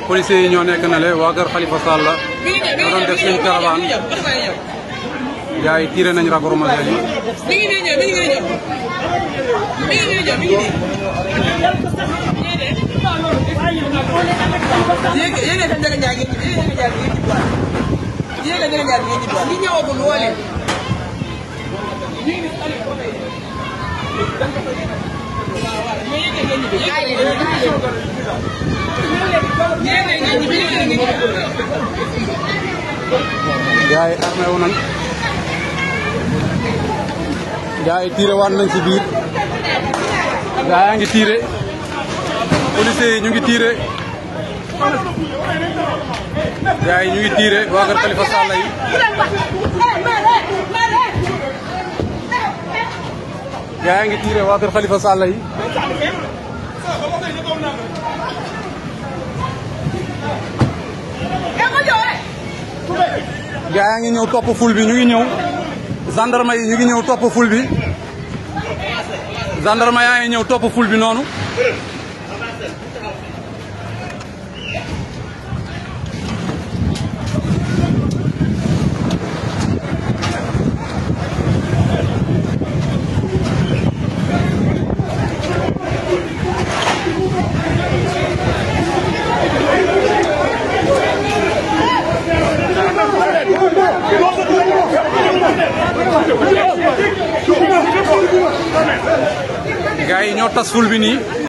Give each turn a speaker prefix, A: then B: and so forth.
A: policiers yi ñoo nekk na le waa kër Khalifa Sall la ñoo doon def seen caravane gars yi tiré nañ raccourci yi
B: mi ngi nii ñëw mi ngi nii ñëw mi ngi nii ñëw mi ngi nii. yéeg yéeg a Ndiaga Ndiaye ngeen ci yéeg a Ndiaga Ndiaye ngeen ci yéeg a Ndiaga Ndiaye ngeen ci doon li ñëwagul woo leen.
A: gars yi armé wu nañ gars yi tiré waat nañ ci biir gars yaa ngi tiré policiers yi ñu ngi tiré gars yi ñu ngi tiré waa kër Khalifa Sall yi gars yaa ngi tiré waa kër Khalifa Sall yi gaa yaa ngi ñëw topp ful bi ñu ngi ñëw gendarme yi ñu ngi ñëw topp ful bi gendarme yaa ngi ñëw topp ful bi noonu gaa yi ñoo tas ful bi nii